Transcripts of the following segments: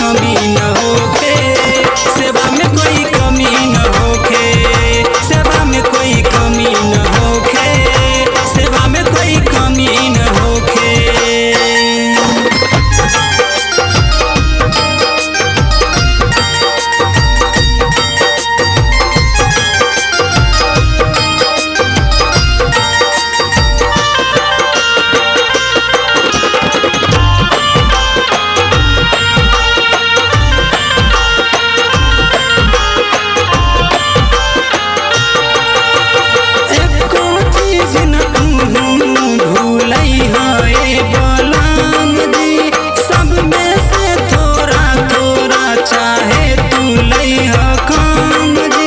कमी न होखे सेवा में कोई कमी न होखे सेवा में कोई कमी न होखे सेवा में कोई कमी न होखे एको चीज न तू भूलई है बलराम जी सब में से थोड़ा थोड़ा चाहे तू लई है काम जी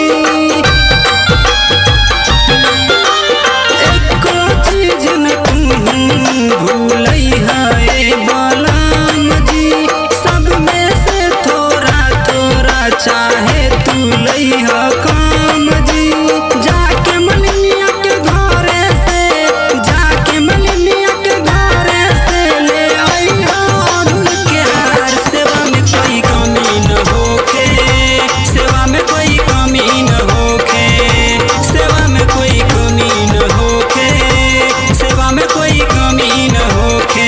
एको चीज न तू भूलई है बलराम जी सब में से थोड़ा थोड़ा चाहे तू लई है काम जी जाके मलिनिया के घरे से जाके मलिनिया के घरे से ले आई अरुण के हार सेवा में कोई कमी न होखे सेवा में कोई कमी न होखे सेवा में कोई कमी न होखे सेवा में कोई कमी न होखे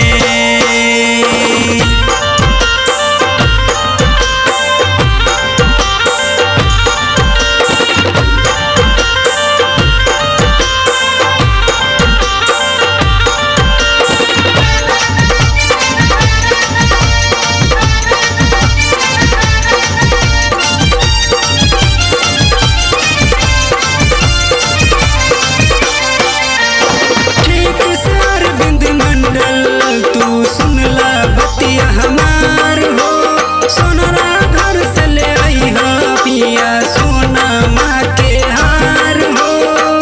ठीक से अरविंद मंडल तू सुनला बतिया हमार हो सोनरा घर से ले आई हो पिया सोना माँ के हार हो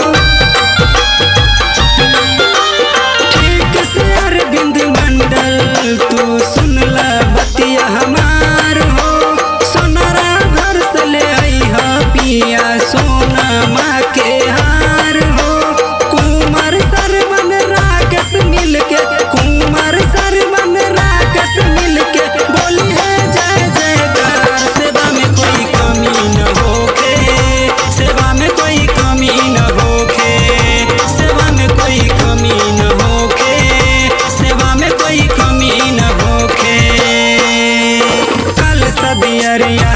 ठीक से अरविंद मंडल तू सुनला बतिया हमार हो सोनरा घर से ले आई हो पिया सोना माँ के हार हो कुमार सरवन राकेश मिलके कुमार सरवन राकेश मिलके बोली है जय जयकार सेवा में कोई कमी न होखे सेवा में कोई कमी न होखे सेवा में कोई कमी न होखे सेवा में कोई कमी न होखे कल सदियरिया